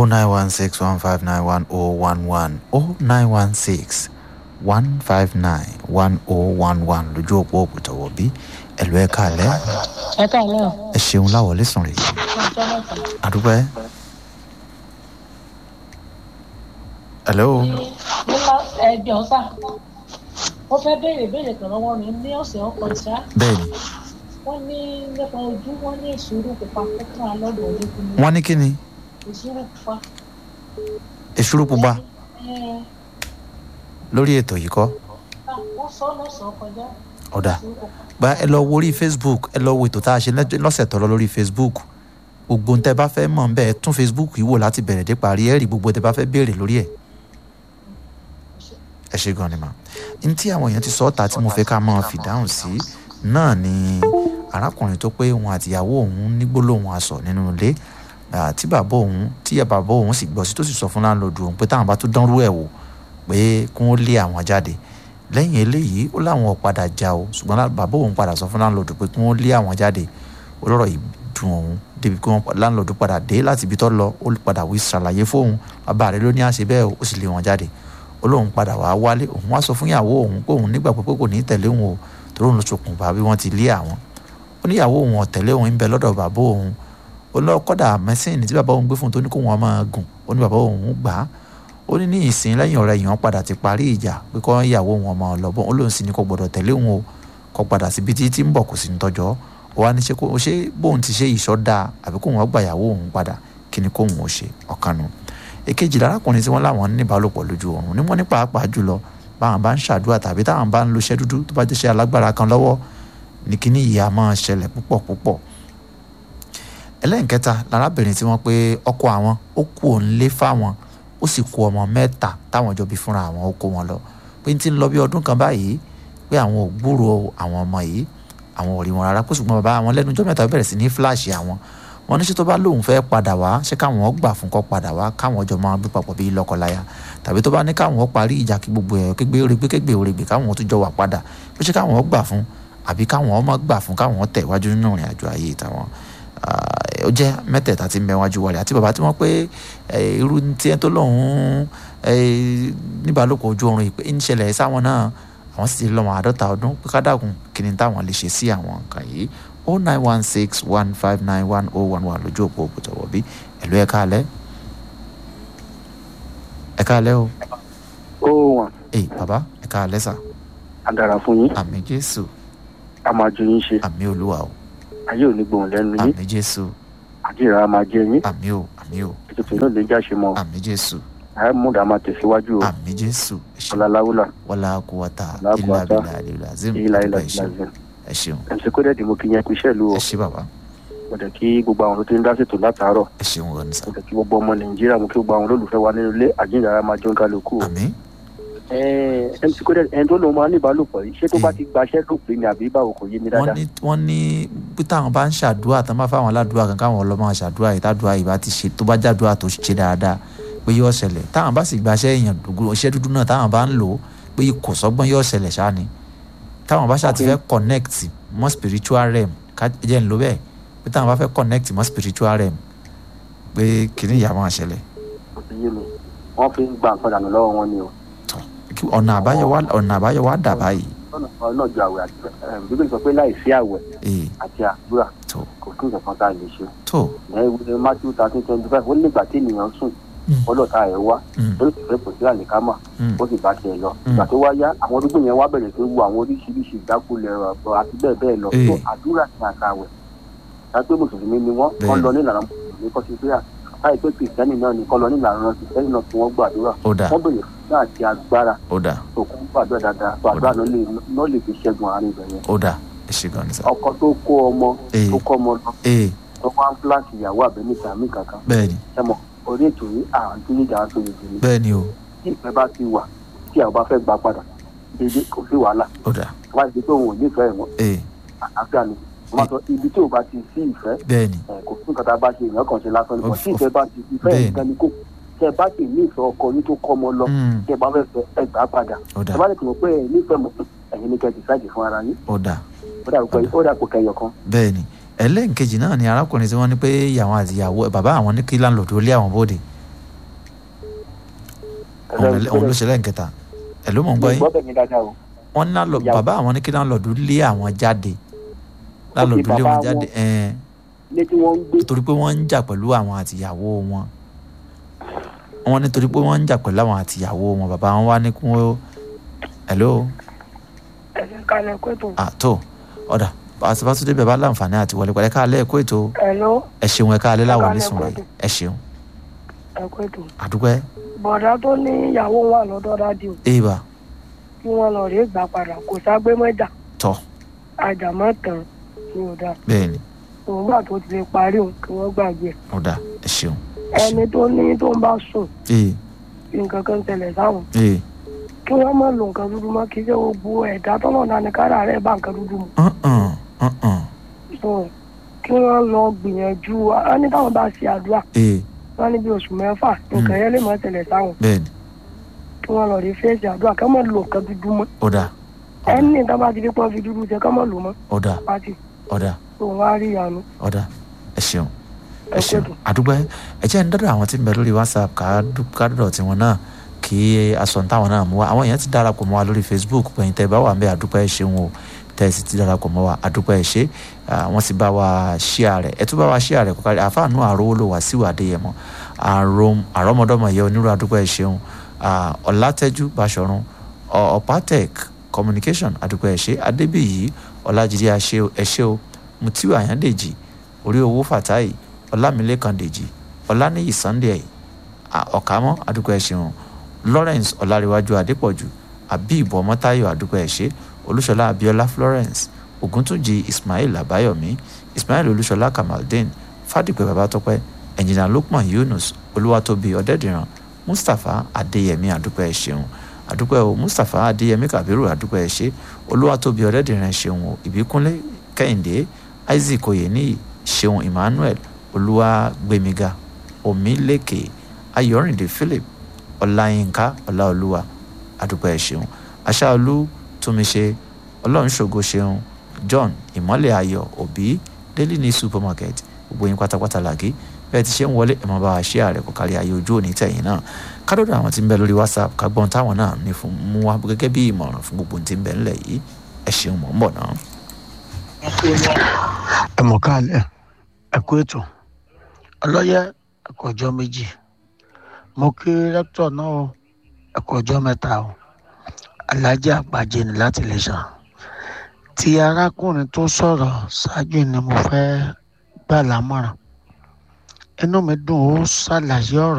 nine one six one five nine one oh one one oh nine one six one five nine one oh one one lójú òpó òpùtọ̀wọ̀ bí ẹ̀lú ẹ̀ káàlẹ́ ẹ káàlẹ́ o. ẹ ṣeun láwọlé sùn rè ọjọ́ mẹ́ta. àdúgbò ẹ. hello nípa ẹgbẹ́ ọ̀sà ó fẹ́ béèrè béèrè kan lọ́wọ́ mi ní ọ̀sẹ̀ ọkọ̀ ìṣá bẹ́ẹ̀ni wọ́n ní nípa ojú wọ́n ní ìṣòro pupa fún alọ́dọ̀ ológun ní wọ́n ní kí ni ìṣòro pupa. èṣúrú pupa Ẹ, lórí ètò yìí kọ́ ah, wọ́n sọ lọ́sàn-án kọjá ọ̀dà ìṣòro pupa. gba ẹ lọ wo orí facebook ẹ lọ wo ètò tá a ṣe lẹ́jọ́- lọ́sẹ̀ tọ́lọ lórí facebook gbogbo ń tẹ́ bá fẹ́ mọ̀ ń bẹ́ẹ̀ tún facebook yìí wò láti bẹ̀rẹ̀ dé parí ẹ̀ rí gbogbo tẹ́ bá fẹ́ béèrè lórí ẹ̀ ẹ ṣe gan ni mà n tí àwọn èèyàn ti sọ ọ́ ta tí mo fẹ́ ká máa fìdáhùn sí náà ni arákùnrin tó pé òun àtìyàwó òun ní gbólóhùn aṣọ nínú ilé ah, tí bàbá òun tí bàbá òun sì gbọ́ sí tó sì sọ fún láńlọ́ọ̀dù òun pé táwọn bá tún dánrú ẹ̀ wò pé kí wọ́n lé àwọn jáde lẹ́yìn eléyìí ó láwọn ò padà já o ṣùgbọ́n lá- bàbá òun padà sọ fún láńlọ́ọ̀dù pé kí wọ́n lé àwọn jáde olóró yìí dùn òun débi pé wọ́n láńlọ́ọ̀dù padà dé láti ibi tó lọ ó padà wí ṣàlàyé fóun bàbá rẹ̀ ló ní àṣẹ bẹ́ẹ̀ ó sì lé wọn jáde olóhùn padà wá wálé òun wá sọ fún ìyàwó òun pé òun nígbà pé kò ní tẹ̀lé òun o torí òun ló ṣokùnfà bí wọ́n ti lé àwọn ó níyàwó òun ọ̀tẹ̀lé òun ń bẹ lọ́dọ̀ bàbá òun ó lọ kọ́dà mẹ́sìnì tí bàbá òun gbé fún un tó ní kó wọn máa gùn ó ní bàbá òun gbà á ó ní ní ìsìn lẹ́yìn ọ̀rẹ́ yìí wọ́n padà ti parí ìjà pé kọ́ ìyàwó òun ọmọ ọlọ́bọ̀n ó lóun sì ní kò gbọ́dọ̀ tẹ̀lé òun o kọ́ padà síbi tí tí ń bọ̀ kò sí ní tọ́jọ́ ó wá ní ṣe kó ṣe bóun ti ṣe ìṣọ́ dáa àbí kóun ọgbà ìyàwó òun padà kí ni kóun ò ṣe ọ̀kanu èkejì lárákùnrin tí wọ́n láwọn ní ìbálòpọ̀ lójú oorun ni wọ́n ní pàápàá jùlọ báwọn bá ń ṣàdúrà tàbí táwọn bá ń lo iṣẹ́ dúdú tó bá jẹ́ iṣẹ́ alágbára kan lọ́wọ́ ní kíní ìyá máa ṣẹlẹ̀ púpọ̀ púpọ̀ ẹlẹ́nkẹta lárábìnrin tí wọ́n pé ọkọ àwọn ó kú òun lé fáwọn ó sì kó ọmọ mẹ́ta táwọn jọ bí fúnra àwọn ó kó wọn lọ pé ní ti ń lọ bí ọdún kan báyìí pé àwọn ò gbúrò àwọn ọmọ yìí àwọn ò rí wọn rárá kó ṣùgbọ́n bàbá àwọn lẹ́nu ọjọ́ mẹ́ta bẹ̀rẹ̀ sí ní fíláàṣì àwọn wọn ní ṣé tó bá lóun fẹ́ padà wá ṣé káwọn gbà fún kó padà wá káwọn jọ máa gbé papọ̀ bíi lọ́kọláya tàbí tó bá ní káwọn parí ìjà kí gbogbo ẹ̀ kégbé orégbé kégbé orégbé káwọn tó jọ wà padà pé ṣé káwọn gbà fún àbí káwọn ọmọ gbà fún káwọn tẹ̀ wájú nínú ìrìn àjò ayé tàwọn Ah, ó jẹ́ mẹ́tẹ̀ẹ̀ta tí ń bẹ wájú wọlé àti bàbá tí wọ́n pé eh, irú tí ẹ tó lọ́hún níbàálòpọ̀ ojú oorun ìpè ń ṣẹlẹ̀ sáwọn náà àwọn sì ti lọ́mọ àádọ́ta ọdún pé ká dàgùn kí ni táwọn lè ṣe sí àwọn nǹkan yìí o nine one six one five nine one oh one one lójú òpó òpótọ̀wọ̀ bí ẹ̀lú ẹ̀ káalẹ́ ẹ̀ káalẹ́ o ó wọn ẹ̀ bàbá ẹ̀ káalẹ́ sà á dára fún yín àmì jésù a máa ju yín ṣe àmì olúwa o ayé ò ní gbóhùn lẹ́nu yín àmì jésù àdìrà máa jẹ yín àmì o àmì o ètùtù náà lè jáṣe mọ́ àmì jésù àyè múdà máa tẹ̀síwájú o àmì jésù ẹ ṣeun. ọláláwùlà wala quwata La illa quwata billahi alil azim ìlà ìlà ẹ ṣeun ìlà ẹ ṣeun mc kódẹ́ẹ̀dì mo kí yẹn kú iṣẹ́ ìlú o ẹ ṣe bàbá mo dẹ̀ kí gbogbo àwọn tó ti ń dá ṣètò látàárọ̀ ẹ ṣeun wọn sá mo dẹ̀ kí gbogbo ọmọ nàìjíríà mo kí gbogbo àwọn olólùfẹ́ wa nínú ilé àjíǹdàrà máa jọ ń kálukú o àmì Ẹ, mc kódẹ́ẹ̀dì ẹni tó lòun máa ní ìbálòpọ̀ yìí ṣé tó bá Mm. ti gbaṣẹ́ lópin ni àbí báwo kò yé mi wọ́n dáadáa ní wọ́n ní bí táwọn bá ń ṣàdúrà tán bá fáwọn aládùúrà kan káwọn ọlọ́mọ ṣàdúrà yìí tádùúrà yìí bá ti ṣe tó bá jàdúrà tó ṣe dáadáa pé yóò ṣẹlẹ̀ táwọn bá sì gbaṣẹ́ èèyàn dùgbò iṣẹ́ dúdú náà táwọn bá ń lò ó pé kò sọ́gbọ́n yóò ṣẹlẹ̀ ṣáá ni táwọn bá ṣáà ti Okay. fẹ́ connect mọ́ spiritual realm ká jẹ́ ń lo bẹ́ẹ̀ pé táwọn bá fẹ́ connect mọ́ spiritual realm pé kìnìún ìyá máa ṣẹlẹ̀ kò sí yé mi wọ́n fi ń gba nǹkan dànù lọ́wọ́ wọn ni o kí ọ̀nà àbáyọ wá ọ̀nà àbáyọ wá dà báyìí ọ̀nà ọ̀nà ju àwẹ̀ àti ẹ̀ bíbélì sọ pé láì sí àwẹ̀ ee àti àdúrà tó kò sí nǹkan kan tá a lè ṣe tó ìyẹn ìwé matthew thirteen twenty five ó nígbà tí ènìyàn sùn Mm. ọlọ́ta ẹ̀ wá Mm. ó sì fẹ́ kò sí àlìkámà Mm. ó sì bá tiẹ̀ lọ Mm. ìgbà tó wá yá àwọn olùgbò yẹn wá bẹ̀rẹ̀ sí wo àwọn oríṣiríṣi ìdákulẹ̀ ọ̀rọ̀ àti bẹ́ẹ̀ bẹ́ẹ̀ lọ Eh. tó àdúrà ní àtàwẹ̀ dápé mùsùlùmí ni wọ́n Bẹ́ẹ̀. wọ́n lọ nílànà mùsùlùmí kọ́ sí pé àkáyé pé kìrìsìtẹ́nì náà ni kọ́ lọ nílànà kìrìsìtẹ́nì náà tí wọ́n gbàdúrà ó dà wọ́n bẹ̀rẹ̀ fún àti agbára ó dà tó kún gbàdúrà dáadáa tó àdúrà náà lè náà lè fi ṣẹ́gun àárín ibẹ̀ yẹn ó dà ẹ ṣe gan ni sá ọkọ tó kó ọmọ tó kọ́ ọmọ lọ ee tó wá ń fúláṣì ìyàwó àbẹ́nìta mí kankan bẹ́ẹ̀ ni ẹmọ orí ètò yìí àwọn tó yíjà tó yẹ jù ní bẹ́ẹ̀ ni o tí ìfẹ́ bá ti wà tí àwọn bá fẹ́ gbà padà dédé kò sí wàhálà ó dà wá ìdí pé òun ò nífẹ̀ẹ́ wọn ee àlàáfíà ni wọ́n máa sọ ibi tí ò bá ti sí ìfẹ́ bẹ́ẹ̀ ni ẹ̀, kò sí nǹkan tá a bá ṣe èèyàn kàn ṣe lásán ni kò Of- sí ìfẹ́ bá ti ìfẹ́ bẹ́ẹ̀ nǹkan ni kò tẹ ẹ bá sì ní ìfẹ́ ọkọ yín tó kọ́ ọmọ lọ Mm. tẹ ẹ bá fẹ́ fẹ́ ẹ gbà á padà ó dà ẹ bá lè tìmọ̀ pé ẹ nífẹ̀ẹ́ mọ́ ẹ̀yin ni kẹ́ ẹ decide fún ara yín ó dà ó dà pé ó dà pé kẹyọ kan bẹ́ẹ̀ ni ẹlẹ́nkejì náà ni arákùnrin tí wọ́n ní pé ìyàwó àti ìyàwó bàbá àwọn ní kí láńlọ́ọ̀dù ó lé àwọn bóde òun lẹ- òun ló ṣe lẹ́ǹkẹta ẹ̀ ló mọ̀ ń gbọ́ yín gbọ́dọ̀ mi dáadáa o. wọ́n ní láńlọ Ìyàwó. bàbá àwọn ní kí láńlọ́ọ̀dù lé àwọn jáde láńlọ́ọ̀dù lé bàbá wọn jáde wọn. ẹ̀ẹ́n ilé tí wọ́n ń gbé torí pé wọ́n ń jà pẹ̀lú àwọn àtìyàwó wọn wọ́n ní torí pé wọ́n ń jà pẹ̀lú àwọn àtìyàwó wọn bàbá wọn wá ní kí wọ́n hello ẹ̀sìn kalẹ̀ kó tó. àtò ọ̀dà àtibátúndé bẹ̀ bá láǹfààní àti wọlé pẹ̀lẹ́ káàlẹ́ ẹ̀kọ́ ètò ẹ̀ló ẹ ṣeun ẹ káàlẹ́ láwọn Ẹ káalẹ́ onísùn rẹ̀ kóòtù. ẹ ṣeun ẹ̀kọ́ ètò. àdúpẹ́ bọ̀dá tó ní ìyàwó wà lọ́dọ̀ dádì o èèbà kí wọ́n lọ rí gbà padà kò ságbé mọ́jà tọ̀ àjàmọ́ tán ni ò dáa bẹ́ẹ̀ ni òun gbà tó ti lè parí òun kí wọ́n gbàgbé ẹ̀. ọ̀dà ẹ ṣeun ẹni tó ní tó ń bá sùn ee nǹkan kan tẹ̀lẹ̀ sáwọn ee kí wọ́n má lo nǹkan dúdú mọ́ kí ṣe gbogbo ẹ̀dá tọ́lọ̀ náà ní kára rẹ̀ bá nǹkan dúdú mu. ọ̀hún ọ̀hún so kí wọ́n lọ gbìyànjú á ní táwọn bá ṣe àdúrà ee wọ́n ní bí oṣù mẹ́fà nǹkan yẹn lè má tẹ̀lẹ̀ sáwọn bẹ́ẹ̀ ni kí wọ́n lọ rí fèsì àdúrà kí wọ́n má lo nǹkan dúdú mọ́ ọ̀dà ẹni tó bá ti di pọ́n fi dúdú jẹ kí wọ́n má lò mọ́ ọ̀dà pátì ọ̀dà tó wá rí ìyanu ọ̀dà ẹ ṣeun ẹ ẹ ṣeun kóòtù. àdúgbò ẹ jẹ́ ń dọ́dọ̀ àwọn tí ń bẹ lórí whatsapp ká dú- ká dọ́dọ̀ tiwọn náà kí aṣọ táwọn náà mú wa àwọn èèyàn ti darapọ̀ mọ́ wa lórí facebook pẹ̀yìn tẹ́ ẹ bá wà ń bẹ àdúpẹ́ ẹ ṣeun o tẹ́ ẹ sì ti darapọ̀ mọ́ wa àdúpẹ́ ẹ ṣe Ah, wọ́n sì bá wa ṣíà rẹ̀ ẹ tún bá wa ṣíà rẹ̀ kọ́kárí àfáànú àrówó ló wá síwà adéyẹmọ àròm àrọ́mọdọ́mọ yẹ onírú àdúpẹ́ ẹ ṣeun Ah, ọ̀làtẹ́jú báṣọ̀run Ọ- ọ̀pátẹ́k communication àdúpẹ́ ẹ ṣe adébíyí ọ̀làjídé ẹ ṣe o mutiu àyàndèjì orí owó fàtáì ọlámilẹ́kan dèjì ọláníyì sunday à- ọ̀kámọ́ àdúgbò ẹ̀ ṣeun lawrence ọ̀làríwájú adépọ̀jù abib ọmọtáyọ̀ àdúgbò ẹ̀ ṣe olúṣọlá abiola florence ògúntúnjì ismail àbáyọ̀mí ismail olúṣọlá kamaldeen fàdípẹ́ babátọ́pẹ́ ẹ̀njìnà lukman yunus olúwatóbi ọ̀dẹ́dìran mustapha adéyẹmí àdúgbò ẹ̀ ṣeun àdúgbò ẹ̀ o mustapha adéyẹmí kabiru àdúgbò ẹ̀ ṣe olúwatóbi ọ̀dẹ́dìran ẹ̀ ṣeun o ìbíkúnlé kẹ́hìndé isaac oyeniyi ṣeun emmanuel olúwàgbẹmíga omílẹkẹ ayọrìndé philip ọláyínká ọláolúwa àdúpẹ́ ẹ̀ ṣeun aṣáolú túnmíṣe ọlọ́runṣògo ṣeun john ìmọ́lẹ̀ ayọ̀ òbí daily news supermarket gbogbo yín pátápátá làgé bẹ́ẹ̀ ti ṣe ń wọlé ẹ̀mọ́ bá wa ṣe ààrẹ kò kárí ayé ojú òní tẹ̀yìn náà kádọ́dọ̀ àwọn tí ń bẹ lórí whatsapp kágbọ́n táwọn náà ní fún mú wa gẹ́gẹ́ bí ìmọ̀ràn fún gbogbo ohun tí ń bẹ ńlẹ̀ yìí ẹ ṣeun mọ̀ ń bọ̀ náà. ẹ mọ̀ káàlẹ́ ẹ kú ètò ọlọ́yẹ ẹ̀kọ́ ọjọ́ méjì mo kí rẹ́pítọ̀ náà o ẹ̀kọ́ ọjọ́ mẹ́ta o alájà àgbàjẹ ní láti lè ṣàn ti arákùnrin tó sọ̀rọ̀ ṣáájú ni mo fẹ́ gbà lámọ̀ràn inú mi dùn ó ṣàlàyé ọ̀rọ̀